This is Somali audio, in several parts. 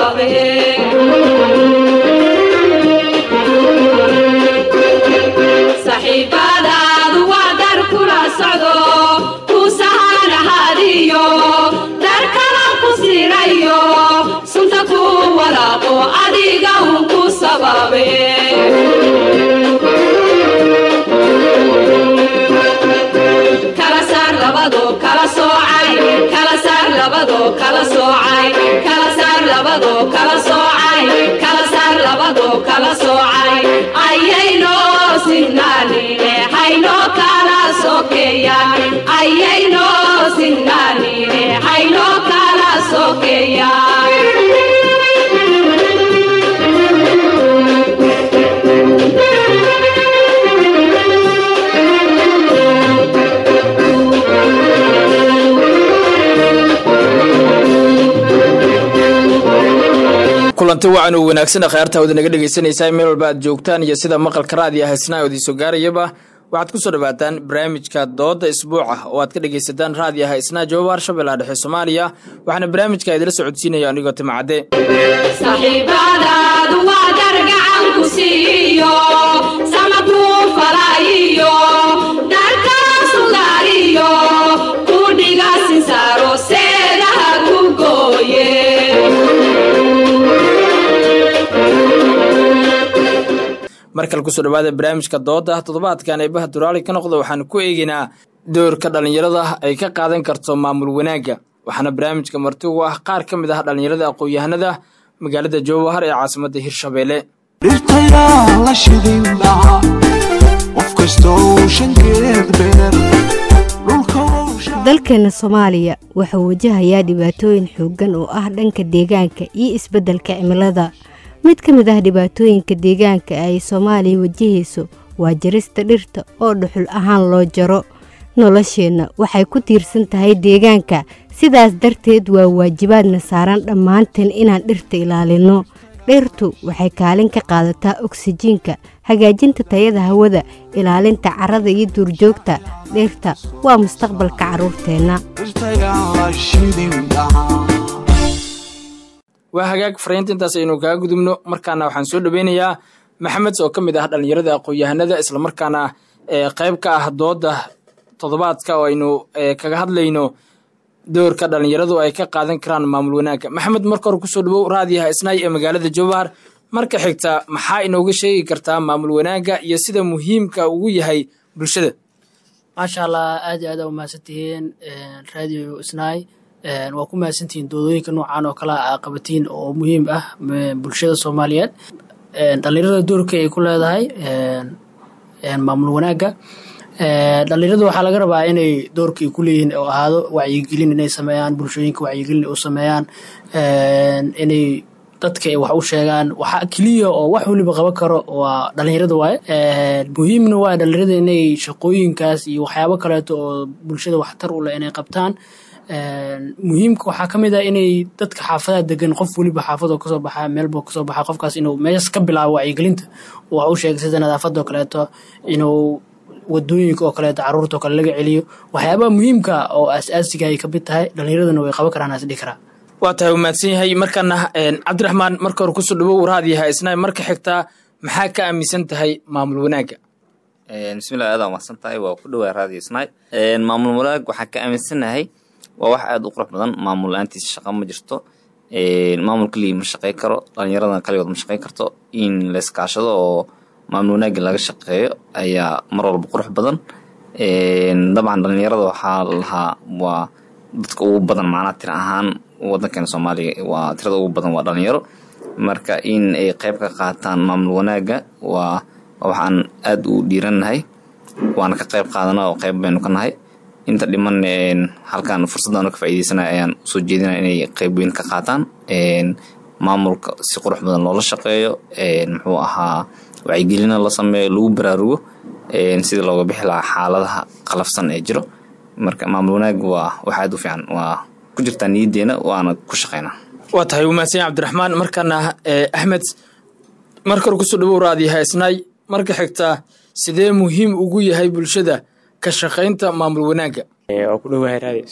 sababe saxiibadaadu waa dar kula socdo ku sahanahadiyo dar kala ku sirayo sunta ku walaaqo adiga un ku sababe kala saar labado kala soocay kala saar labado kala soocay kala saar labado kala soocay kala saar labado kala soocay ayayno sinnaanine hayno kala sokeeyaan ayayno sinnaanine hayno kala sokeeyaan kulanti wacan oo wanaagsan akhyaarta wada naga dhegaysanaysaa meel walba aad joogtaan iyo sida maqalka raadiya haysnaa oo idinsoo gaarayaba waxaad ku soo dhawaataan barnaamijka dooda isbuuca oo aad ka dhegaysataan raadiya haysnaa jawaab harshabeellaha dhexe soomaaliya waxaana barnaamijka idila socodsiinaya anigoo timacadde saxiibadaadu waa dar gacan ku siiyo sama kuu falaayiyo dharkaa sugaariyo ku dhiga sinsaaro seedaha ku gooye mar kale kusoo dhawaada barnaamijka dooda toddobaadkan eebaha duraali ka noqda waxaanu ku eegaynaa doorka dhallinyarada ay ka qaadan karto maamul wanaagga waxaana barnaamijka marti ugu ah qaar ka mid ah dhallinyarada aqoon-yahanada magaalada jowhar ee caasimadda hirshabeelle dhirtayaa la shidin dhaca qof kastoo shankeed beer dhulka dalkeena soomaaliya wuxuu wajahayaa dhibaatooyin xooggan oo ah dhanka deegaanka iyo isbeddelka cimilada mid ka mid ah dhibaatooyinka deegaanka ay soomaaliya wajahayso waa jarista dhirta oo dhuxul ahaan loo jaro nolosheenna waxay ku tiirsan tahay deegaanka sidaas darteed waa waajibaadna saaran dhammaanteen inaan dhirta ilaalinno dhirtu waxay kaalin ka qaadataa oksijiinka hagaajinta tayada hawada ilaalinta carrada iyo duurjoogta dhirta waa mustaqbalka carruurteenna dhirtayaa la shidin dhaca waa hagaag fariinta intaas aynu kaga gudubno markaana waxaan soo dhaweynayaa maxamed oo ka mid ah dhallinyarada aqoon-yahanada islamarkaana ee qayb ka ah dooda toddobaadka oo aynu kaga hadlayno doorka dhallinyaradu ay ka qaadan karaan maamul wanaagga maxamed marka hore kusoo dhawow raadiyaha isnaay ee magaalada jowhar marka xigta maxaa inooga sheegi kartaa maamul wanaagga iyo sida muhiimka ugu yahay bulshada maasha allah aad iyo aad aa umahadsantihiin radio isnaay waa ku mahadsantihiin doodooyinka noocan oo kale a qabatiin oo muhiim ah bulshada soomaaliyeed dhallinyarada doorka ay ku leedahay maamul wanaagga dhallinyaradu waxaa laga rabaa inay doorka ay ku leeyihiin oo ahaado wacyigelin inay sameeyaan bulshooyinka wacyigelin u sameeyaan inay dadka ay wax u sheegaan waxa keliya oo wax weliba qaban karo waa dhallinyarada waaye muhiimna waa dhallinyarada inay shaqooyinkaas iyo waxyaabo kaleeto oo bulshada waxtar u leh inay qabtaan muhiimka waxaa ka mid ah inay dadka xaafadaha degan qof weliba xaafadoo kasoo baxa meelboo kasoo baxa qofkaas inuu meeshas ka bilaabo wacyigelinta wax u sheegay sida nadaafadoo kaleeto inuu wadooyinka oo kaleeto caruurta oo kale laga celiyo waxyaabaha muhiimka oo aas-aasiga ay kamid tahay dhallinyaradana way qaban karaan asdhihi karaa waa tahay u mahadsan yahay markaana cabdiraxmaan marka hore kusoo dhawow raadiyaha isnaay marka xigtaa maxaa ka aaminsan tahay maamul wanaagga bismillahi aad aa mahadsan tahay waa ku dhawaa raadiyo isnaay maamul wanaag waxaa ka aaminsanahay waa wax aada u qurux badan maamul la-aantiisa shaqa ma jirto maamul keligii ma shaqey karo dhallinyaradana kaligood ma shaqey karto in layskaashado oo maamul wanaagga laga shaqeeyo ayaa mar walba qurux badan dabcan dhallinyarada waxaa lahaa waa dadka ugu badan macnaa tira ahaan wadankeena soomaaliya waa tirada ugu badan waa dhalinyaro marka in ay qeyb ka qaataan maamul wanaagga waa waxaan aada u dhiirannahay waana ka qeyb qaadana oo qeyb baynu ka nahay inta dhiman halkan fursaddan ka faaideysanay ayaan usoo jeedinaya inay qeyb weyn ka qaataan maamulka si qurux badan loola shaqeeyo muxuu ahaa wacyigelina la sameeyo lagu baraarugo sida looga bixi lahaa xaaladaha qalafsan ee jiro marka maamul wanaag waa wax aad u fiican waa ku jirtaa niyaddeena waana ku shaqeynaa waa tahay umahadsanya cabdiraxmaan markaana axmed marka hore kusoo dhawow raadiyaha isnaay marka xigtaa sidee muhiim ugu yahay bulshada ka shaqaynta maamul wanaagga waa ku dhowahay raadi isnaay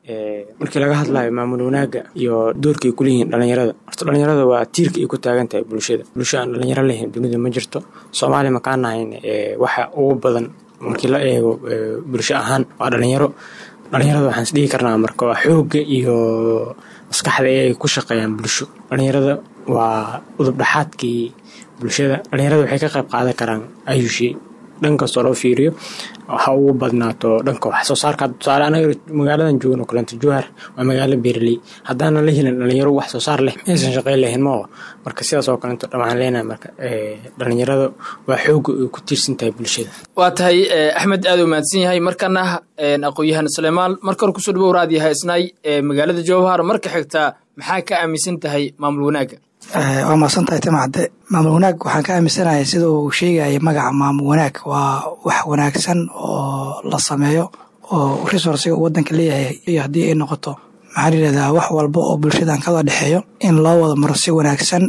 markii laga hadlayo maamul wanaagga iyo doorka ay kuleeyihiin dhalinyarada horta dhalinyarada waa tiirka ay ku taagan tahay bulshada bulsho aan dhalinyaro lahayn dunida ma jirto soomaaliya makaan nahayn waxa ugu badan markii la eego bulsho ahaan waa dhalinyaro dhalinyarada waxaan is dhihi karnaa marka waa xoogga iyo maskaxda ay ku shaqeeyaan bulsho dhalinyarada waa udubdhaxaadkii bulshada dhalinyarada waxay ka qayb qaadan karaan ayushii dhan kastoo loo fiiriyo ha ugu badnaato dhanka wax soo saarka tusaale anaga magaaladan joogno kalenta jowhar waa magaalo beerley haddaana la helin dhalinyaro wax soo saar leh maysan shaqeyn lahayn mao marka sidaas oo kalento waxaan leenahay marka dhalinyarada waa xooga ay ku tiirsan tahay bulshada waa tahay axmed aad u mahadsan yahay markana aqoon-yahan suleymaan marka hore kusoo dhawow raad yahay isnaay magaalada jowhar marka xigtaa maxaa ka aaminsan tahay maamul wanaagga waa mahadsan tahay timacde maamul wanaag waxaan ka aaminsanahay sida uu sheegaya magaca maamul wanaag waa wax wanaagsan oo la sameeyo oo resourciga uu wadanka leeyahay iyo haddii ay noqoto maxaa layihahdaa wax walba oo bulshadan kala dhexeeyo in loo wada maro si wanaagsan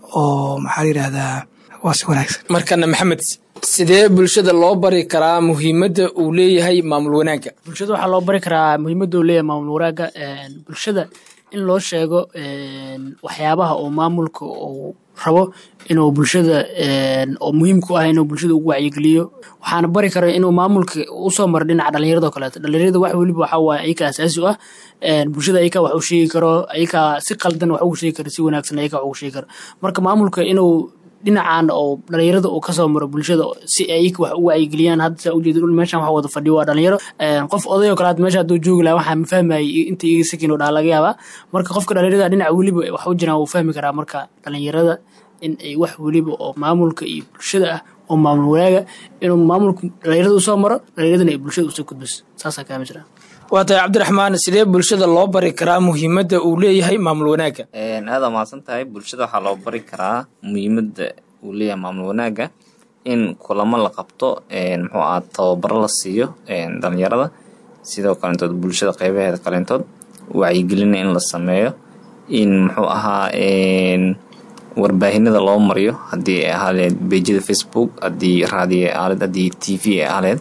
oo maxaa layihahdaa waa si wanaagsan markana maxamed sidee bulshada loo bari karaa muhiimadda uu leeyahay maamul wanaagga bulshada waxaa loo bari karaa muhiimadda uu leeyahay maamul wanaagga bulshada in loo sheego waxyaabaha oo maamulka uu rabo inuu bulshada oo muhiimku ah inuu bulshada ugu wacyigeliyo waxaana bari kara inuu maamulka usoo maro dhinaca dhalinyarada o kaleeto dhalinyarada wax weliba waxaa waaye ayaka asaasi u ah bulshada ayakaa wax u sheegi karo ayakaa si qaldan wax ugu sheegi karo si wanaagsan ayakaa wax ugu sheegi karo marka maamulka inuu dhinacan oo dhalinyarada uu kasoo maro bulshada si ayaka wax u wacyigeliyaan hadda saa ujeeda meeshan waxa wada fadhiyo waa dhalinyaro qof oday oo kale hadda meesha hadduu joogi lahaa waxaa ma fahmayay inta iga sakin oo dhaha laga yaabaa marka qofka dhalinyarada dhinaca weliba wax u jiraan wuu fahmi karaa marka dhalinyarada in ay wax weliba oo maamulka iyo bulshada ah oo maamul wanaaga inuu maamulka dhalinyarada usoo maro dhalinyaradana ay bulshada usoo gudbiso saasaa ka aaminsanaa waa tahay cabdiraxmaan sidee bulshada loo bari karaa muhiimadda uu leeyahay maamul wanaagga aada mahadsan tahay bulshada waxaa loo bari karaa muhiimadda uu leeyahay maamul wanaagga in kulamo la qabto muxuu aha tababaro la siiyo dhalinyarada sidoo kaleentood bulshada qeybaheeda kaleentood wacyigelina in la sameeyo in muxuu ahaa warbaahinada loo mariyo haddii ay ahaleed bejada facebook haddii raadiyo ay ahaleed haddii t v ay ahaleed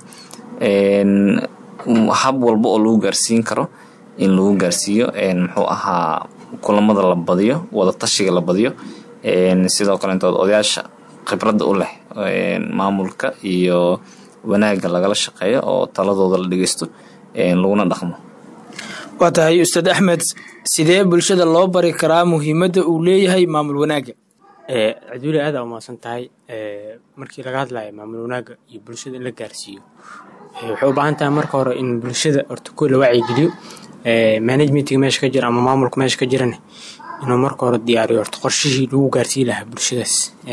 hab walba oo lagu gaarsiin karo in lagu gaarsiiyo muxuu ahaa kulamada la badiyo wada tashiga la badiyo sidoo kaleentood odayaasha khibradda u leh maamulka iyo wanaagga lagala shaqeeyo oo taladooda la dhegeysto laguna dhaqmo waa tahay ustaad axmed sidee bulshada loo bari karaa muhiimadda uu leeyahay maamul wanaagga caduuli aada umaasan tahay markii laga hadlayo maamul wanaagga iyo bulshada in la gaarsiiyo waxay u baahan tahay marka hore in bulshada horta ko la wacyigeliyo managementga meesha ka jira ama maamulka meesha ka jirane inuu marka hore diyaariyo horta qorshihii lagu gaarsiin lahaa bulshadaas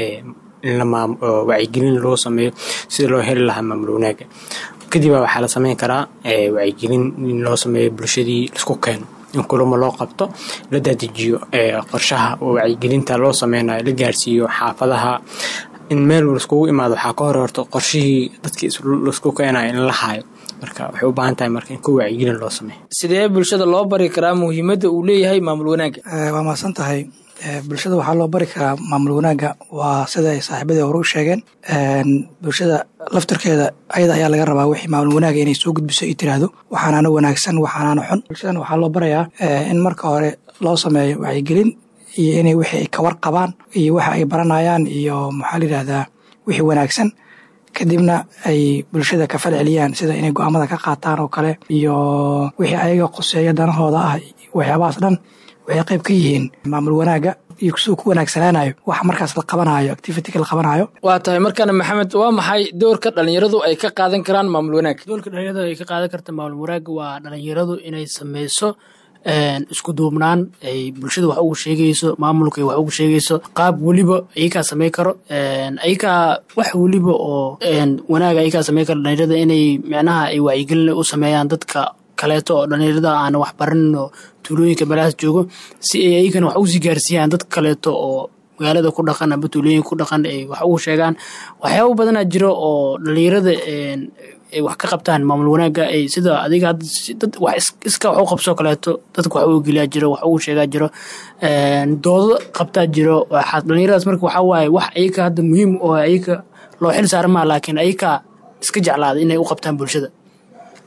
in wacyigelin loo sameeyo sida loo heli lahaa maamul wanaagga kadibaa waxaa la sameyn karaa wacyigelin in loo sameeyo bulshadii laisku keeno in kulamo loo qabto la dadejiyo qorshaha oo wacyigelinta loo sameynayo la gaarsiiyo xaafadaha in meel laiskugu imaado waxaa ka hore horto qorshihii dadkii laisku keenayo in la haayo marka waxay u baahan tahay marka in ku wacyigelin loo sameeyo sidee bulshada loo bari karaa muhiimadda uu leeyahay maamul wanaagga waa mahadsan tahay bulshada waxaa loo bari karaa maamul wanaagga waa sida ay saaxiibadii hore u sheegeen bulshada laftirkeeda ayada ayaa laga rabaa wixii maamul wanaagga inay soo gudbiso iyo tiraahdo waxaanaana wanaagsan waxaanaana xun bulshadan waxaa loo barayaa in marka hore loo sameeyo wacyigelin iyo inay wixii ay kawar qabaan iyo waxa ay baranayaan iyo maxaa layidhahdaa wixii wanaagsan kadibna ay bulshada ka fal celiyaan sida inay go-aamada ka qaataan oo kale iyo wixii ayaga qoseeya danahooda ah waxyaabahaas dhan waxay qayb ka yihiin maamul wanaagga iyo siduu ku wanaagsanaanayo waxa markaas la qabanayo activityga la qabanayo waa tahay markana maxamed waa maxay doorka dhalinyaradu ay ka qaadan karaan maamul wanaag doorka dhalinyaradu ay ka qaadan karta maamul wanaagga waa dhalinyaradu inay sameyso isku duubnaan ay bulshada wax ugu sheegayso maamulka wax ugu sheegayso qaab weliba ayakaa samey karo ayakaa wax weliba oo wanaaga ayakaa samey karo dhalinyarada inay micnaha ay wacyigelin u sameeyaan dadka kaleeto oo dhalinyarada aan wax baranin oo tuulooyinka meelahaas joogo si ay ayagana wax usii gaarsiiyaan dadka kaleeto oo magaalada ku dhaqan amba tuulooyinka ku dhaqan ay wax ugu sheegaan waxyaaba badanaa jiro oo dhalinyarada ay wax ka qabtaan maamul wanaagga ay sida adiga dad wax iska wax u qabsoo kaleeto dadka wax u geliyaa jiro wax ugu sheegaa jiro doodo qabtaa jiro dhalinyaradaas marka waxaa waaye wax ayaga hadda muhiim oo ayaga loo xil saara maa laakiin ayaga iska jeclaada inay u qabtaan bulshada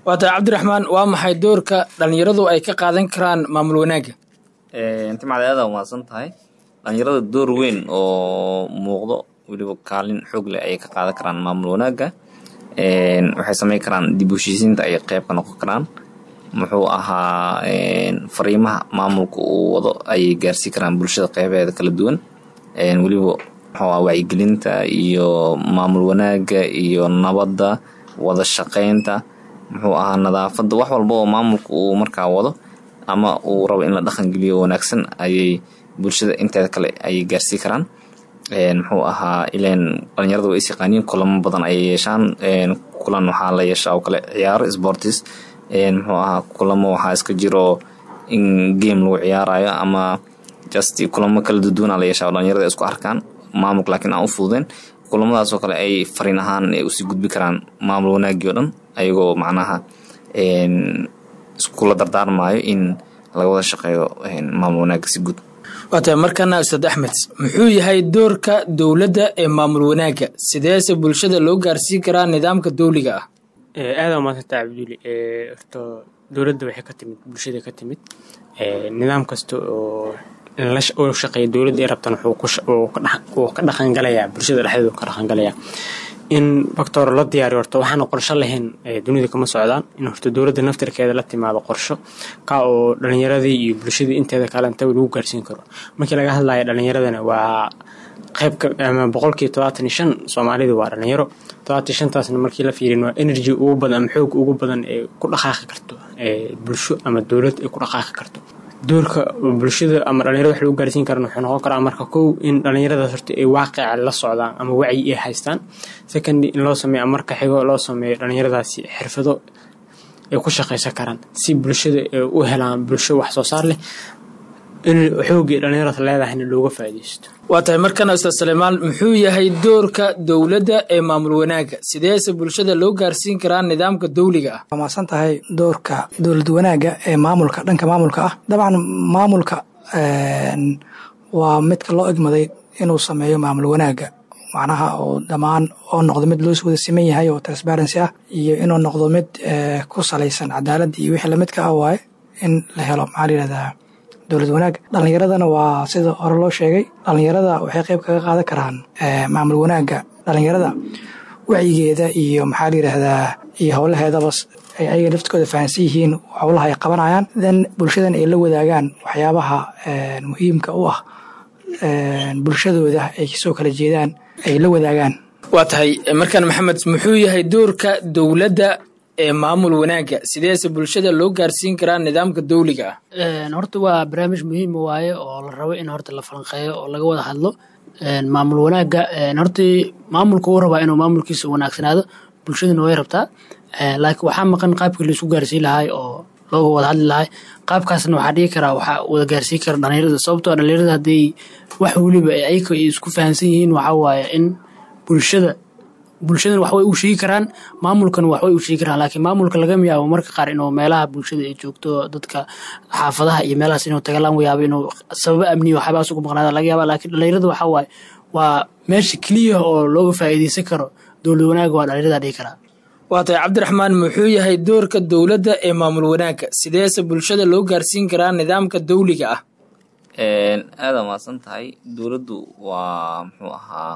waa tahay cabdiraxmaan waa maxay doorka dhalinyaradu ay ka qaadan karaan maamul wanaagga timacda aada umahadsan tahay dhalinyarada door weyn oo muuqdo weliba kaalin xoog leh ayay ka qaadan karaan maamul wanaagga waxay sameyn karaan dib u heshiisiinta ayay qeyb ka noqon karaan muxuu ahaa fariimaha maamulka uu wado ayay gaarsii karaan bulshada qeybeeda kala duwan weliba muxuu aha wacyigelinta iyo maamul wanaagga iyo nabadda wada shaqeynta muxuu ahaa nadaafadda wax walba oo maamulka uu markaa wado ama uu rabo in la dhaqangeliyo wanaagsan ayay bulshada inteeda kale ayay gaarsii karaan muxuu ahaa ileen dhalinyarada waa is yaqaaniin kulamo badan ayay yeeshaan kulan waxaa la yeeshaa oo kale ciyaaro sportis muxuu ahaa kulamo waxaa iska jiro in game lagu ciyaarayo ama just kulamo kala duduwana la yeeshaa oo dhalinyarada isku arkaan maamulka laakiin aan u fududeen kulamadaas oo kale ay fariin ahaan usii gudbi karaan maamul wanaagii o dhan ayagoo macnaha iskula dardaarmayo in laga wada shaqeeyo maamul wanaagga si guud waa tahay markana ustaad axmed muxuu yahay doorka dowladda ee maamul wanaagga sideese bulshada loo gaarsiin karaa nidaamka dowliga ah aada umaadsantaa cabduli horto dowladda waxay ka timid bulshada ka timid nidaam kasta oo u shaqeeya dowladda ay rabtan wuu ka dhaqangalayaa bulshada dhexdeedu ka dhaqangalayaa in factor la diyaariyo horta waxaana qorsho lahayn dunida kama socdaan in horta dowladda naftirkeeda la timaado qorsho ka oo dhalinyaradii iyo bulshadii inteeda kalentaba lagu gaarsiin karo markii laga hadlaya dhalinyaradana waa qeybka ama boqolkiiba todobaatan iyo shan soomaalida waa dhalinyaro todobaatan shantaasna markii la fiirin waa energy ugu badan ama xoog ugu badan ee ku dhaqaaqi karto bulsho ama dowlad ay ku dhaqaaqi karto doorka bulshada ama dhalinyarada wax lagu gaarsiin karan wuxuu noqon karaa marka kow in dhalinyaradaas horta ay waaqica la socdaan ama wacyi ay haystaan second in loo sameeyo ama marka xigo loo sameeyo dhalinyaradaasi xirfado ay ku shaqaysan karaan si bulshada ay u helaan bulsho wax soo saar leh in xoogii dhalinyarada leedahayna looga faa'iidaysto waa tahay markana ustaad saleymaan muxuu yahay doorka dowladda ee maamul wanaagga sideese bulshada loo gaarsiin karaa nidaamka dowliga ah waa maasan tahay doorka dowlad wanaagga ee maamulka dhanka maamulka ah dabcan maamulka waa midka loo egmaday inuu sameeyo maamul wanaagga macnaha oo dhammaan oo noqdo mid loo wada siman yahay oo transparency ah iyo inuu noqdo mid ku salaysan cadaalad iyo wixii lamidka ah waaye in la helo maxaa la yihahdaa dowlad wanaag dhalinyaradana waa sida hore loo sheegay dhalinyarada waxay qeyb kaga qaadan karaan maamul wanaagga dhalinyarada wacyigeeda iyo maxaa la yidhaahdaa iyo howlaheedaba ay ayaga laftikooda fahansan yihiin howlaha ay qabanayaan then bulshadan ay la wadaagaan waxyaabaha muhiimka u ah bulshadooda ay kasoo kala jeedaan ay la wadaagaan waa tahay markaan maxamed muxuu yahay doorka dowladda ee maamul wanaagga sideese bulshada loo gaarsiin karaa nidaamka dowliga ah horta waa barnaamij muhiim waaye oo la rabo in horta la falanqeeyo oo laga wada hadlo maamul wanaagga horta maamulka uu rabaa inuu maamulkiisa wanaagsanaado bulshaduna way rabtaa laakiin waxaa maqan qaabkii laisku gaarsiin lahay oo looga wada hadli lahay qaabkaasna waxaa dhigi karaa waxaa wada gaarsiin kara dhalinyarada sababtoo dhalinyarada hadday wax weliba ayaga ay isku fahamsan yihiin waxaa waaye in bulshada bulshadan waxbay u sheegi karaan maamulkan waxbay u sheegi karaan laakiin maamulka laga yaabo marka qaar inuu meelaha bulshada ay joogto dadka xaafadaha iyo meelahaas inuu taga laga yaabo inuu sababo amniya waxyaabahaas ugu maqnaada laga yaaba laakiin dhalinyarada waxaa waaye waa meesha keliya oo looga faa'iidaysan karo dowlad wanaaga waa dhalinyarada dhihi karaa waa tahay cabdiraxmaan muxuu yahay doorka dowladda ee maamul wanaagga sideese bulshada loo gaarsiin karaa nidaamka dowliga ah aada maadsan tahay dowladdu waa muxuu ahaa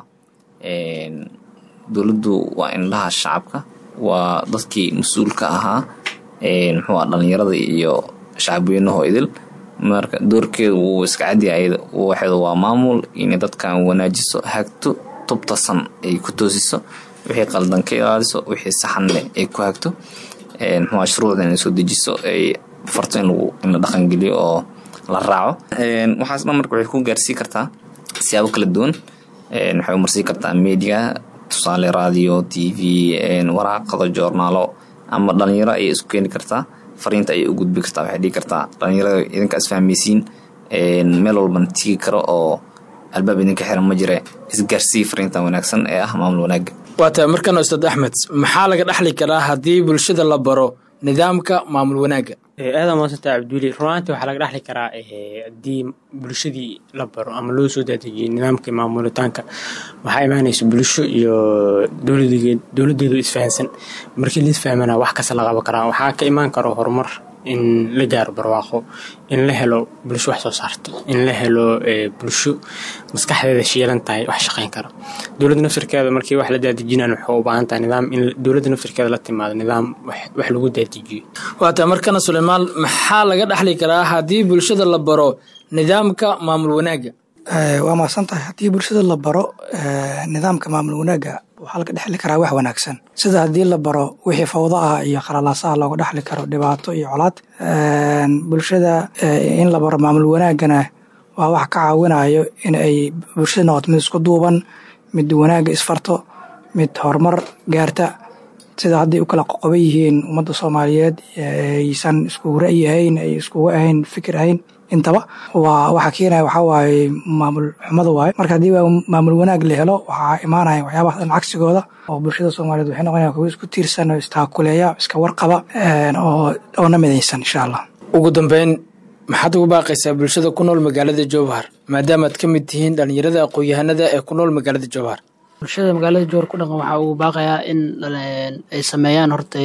dowladdu waa indhaha shacabka waa dadkii mas-uulka ahaa muxuu aha dhalinyarada iyo shacabweynaho idil marka doorkeedu wuu iska cadyahay waxeedu waa maamul inay dadkan wanaajiso hagto tubtasan ay ku toosiso wixii qaldan ka ilaaliso wixii saxanne ay ku hagto muxuu shuruucda inay soo dejiso ay farto in lagu in la dhaqangeliyo oo la raaco waxaas dhan marka waxay ku gaarsii kartaa siyaabo kala duwan waxay umarsii kartaa media tusaale radio t v waraaqado joornaalo ama dhalinyaro ayay isku keeni kartaa fariinta ayay u gudbi kartaa waxay dhigi kartaa dhalinyarada idinka isfahmaysiin meel walbana tigi karo oo albaab idinka xiran ma jire isgaarsii fariinta wanaagsan ee ah maamul wanaagga waa tahay markan ustaad axmed maxaa laga dhexli karaa haddii bulshada la baro nidaamka maamul wanaagga aada maadsantaa cabduuli runaantii waxaa laga dhexli karaa haddii bulshadii la baro ama loo soo daadejiyey nidaamka maamulitaanka waxaa imaanaysa bulsho iyo dowladeed dowladeedu isfahansan markii la isfahmana wax kasta la qaban karaa waxaa ka imaan karo horumar in la gaaro barwaaqo in la helo bulsho wax soo saarta in la helo bulsho maskaxdeeda shiilan tahay wax shaqayn kara dowladda naftirkeeda markii wax la daadejinaan waxay u baahan tahay nidaam in dowladda naftirkeeda la timaado nidaam wax lagu daadijiyo waata markana suleymaan maxaa laga dhexli karaa haddii bulshada la baro nidaamka maamul wanaagga waa mahadsan tahay haddii bulshada la baro nidaamka maamul wanaagga waxaa laga dhexli karaa wax wanaagsan sida haddii la baro wixii fawdo ah iyo khalalaasaha looga dhexli karo dhibaato iyo colaad bulshada in la baro maamul wanaaggana waa wax ka caawinayo in ay bulshada noqoto mid isku duuban mid wanaagga isfarto mid horumar gaarta sida hadday u kala qoqoban yihiin ummadda soomaaliyeed aysan iskugu ra'yi ahayn ay iskugu ahayn fikir ahayn intaba waa waxa keenaya waxaa waaye maamul xumada waaye marka haddii maamul wanaag la helo waxaa imaanaya waxyaabaha dhan cagsigooda oo bulshada soomaaliyeed waxay noqonayaan kuwo isku tiirsan oo istaakuleeya iska warqaba oo oo na midaysan insha allah ugu dambeyn maxaad ugu baaqaysaa bulshada ku nool magaalada jowhar maadaamaad ka mid tihiin dhallinyarada aqoon-yahanada ee ku nool magaalada jowhar bulshada magaalada jowhar ku dhaqan waxaa ugu baaqayaa in ay sameeyaan horta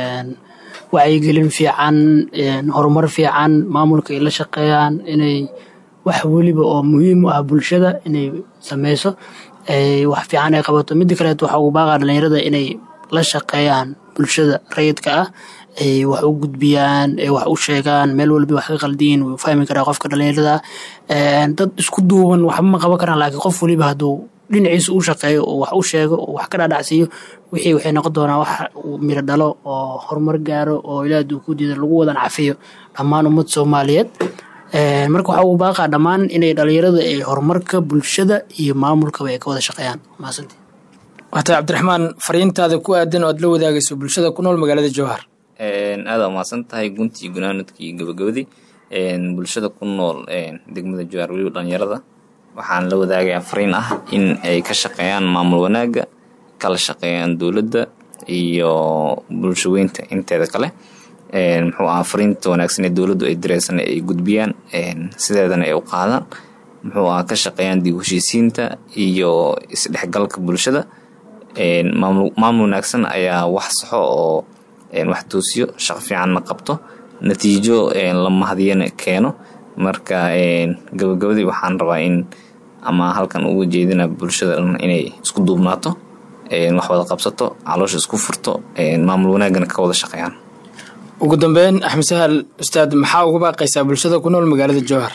wacyigelin fiican horumar fiican maamulka ay la shaqeeyaan inay wax weliba oo muhiim u ah bulshada inay sameyso wax fiican ay qabato midda kaleet waxaa ugu baaqaa dhalinyarada inay la shaqeeyaan bulshada rayidka ah ay wax u gudbiyaan ay wax u sheegaan meel walba wax ka qaldiyin wuu fahmi karaa qofka dhalinyarada dad isku duuban waxba ma qaban karaan laakiin qof weliba hadduu dhinaciisa u shaqeeyo oo wax u sheego oo wax ka dhaadhacsiiyo wixii waxay noqon doonaa wax miro dhalo oo horumar gaaro oo ilaah duu ku diida lagu wadan cafiyo dhammaan ummad soomaaliyeed marka waxaa ugu baaqaa dhammaan inay dhalinyarada ay horumarka bulshada iyo maamulkaba ay ka wada shaqeeyaan maasanti waata cabdiraxmaan fariintaada ku aadan oo aad la wadaagayso bulshada ku nool magaalada jowhar aada umahadsan tahay guntii gunaanadkii gabagabadii bulshada ku nool degmada jowhar weliba dhalinyarada waxaan la wadaagayaa fariin ah in ay ka shaqeeyaan maamul wanaagga kala shaqeeyaan dowladda iyo bulshaweynta inteeda kale muxuu aha fariinta wanaagsan ee dowladdu ay direysan ay gudbiyaan sideedana ay u qaadaan muxuu aha ka shaqeeyaan dib heshiisiinta iyo isdhexgalka bulshada maamul wanaagsan ayaa wax saxo oo wax toosiyo shaqo fiicanna qabto natiijo la mahadiyana keeno marka gabagabadii waxaan rabaa in ama halkan uga jeedina bulshada dhan inay isku duubnaato wax wada qabsato caloosha isku furto maamul wanaagana ka wada shaqeeyaan ugu dambeyn axmed sahal ustaad maxaa uga baaqaysaa bulshada ku nool magaalada jowhar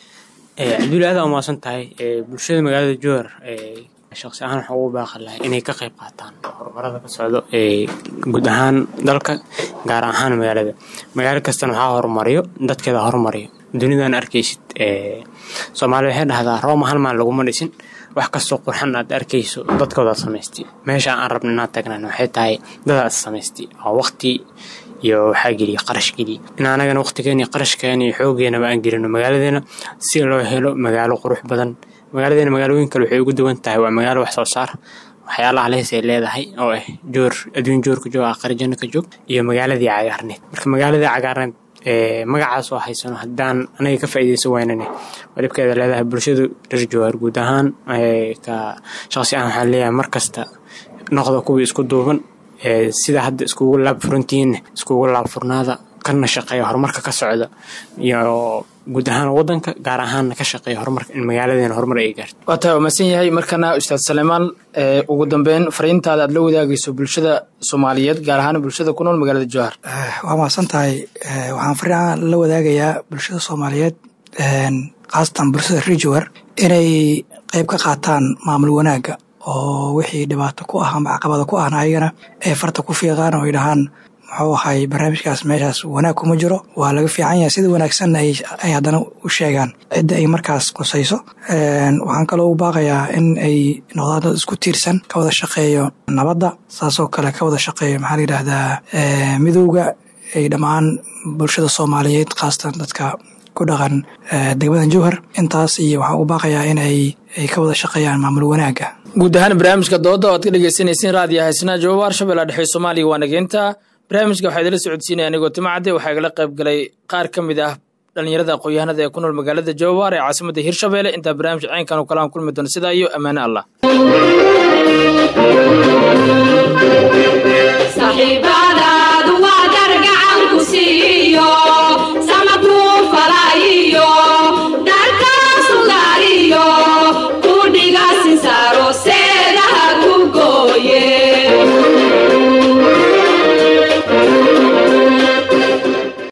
cabduuli aada umaasan tahay bulshada magaalada jowhar shaqsi ahaan waxaa ugu baaqi lahay inay ka qayb qaataan horumarada ka socdo ee guud ahaan dalka gaar ahaan magaalada magaalo kastana waxaa horumariyo dadkeeda horumariyo dunidan arkaysid soomaalida waxay dhahdaa rooma hal maan laguma dhisin wax kastoo qurxan aad arkayso dadkoodaad samaystay meesha aan rabna inaad tagnan waxay tahay dadaad samaystay oo waqti iyo waxaa geliya qarash geliya in anagana waqtigeena iyo qarashkeena iyo xoogeenaba aan gelino magaaladeena si loo helo magaalo qurux badan magaaladeena magaalooyin kale waxay ugu duwan tahay waa magaalo wax soo saar waxyaalaha lees ay leedahay oo ah joor adduun joorka joog aqari janno ka joog iyo magaaladii cagaarneed marka magaaladii cagaarneed magacaas oo haysano haddaan anaga ka faa'iideysan waynane walibkeeda leedahay bulshadu reer jowhar guud ahaan ka shaqsi ahaan waxaan leeyahay mar kasta noqda kuwii isku duuban sida hadda iskugu laab furantihiinna iskugu laab furnaada kana shaqeeya horumarka ka socda iyo guud ahaan wadanka gaar ahaanna ka shaqeeya horumarka in magaaladeena horumar ay gaarto waa taa umadsan yahay markana ustaad saleymaan ugu dambeyn fariintaada aad la wadaagayso bulshada soomaaliyeed gaar ahaan bulshada ku nool magaalada jowhar waa mahadsan tahay waxaan fariin la wadaagayaa bulshada soomaaliyeed khaasatan bulshada reer jowhar inay qeyb ka qaataan maamul wanaagga oo wixii dhibaato ku ah ama caqabada ku ahna ayagana ay farta ku fiiqaan oo ay dhahaan muxuu ahay barnaamijkaas meeshaas wanaag kuma jiro waa laga fiican yahay sida wanaagsanna ay haddana u sheegaan cidda ay markaas qusayso waxaan kaloo u baaqayaa in ay noqdaan dad isku tiirsan ka wada shaqeeyo nabadda saasoo kale ka wada shaqeeyo maxaa la yidhaahdaa midowga ay dhammaan bulshada soomaaliyeed khaasatan dadka ku dhaqan degmadan jowhar intaas iyo waxaan u baaqayaa in ay ka wada shaqeeyaan maamul wanaagga guud ahaan barnaamijka dooda oo aad ka dhegeysaneyseen raadiyo haysnaa jawaab harshabeella dhexe soomaaliya waa nageynta barnaamijka waxaa idila socodsiinaya anigoo timacadde waxaa igala qayb galay qaar ka mid ah dhalinyarada aqoon-yahanada ee ku nool magaalada jowhar ee caasimadda hirshabelle intaa barnaamij caynkan oo kale aan kulmi doono sidaa iyo ammaane allah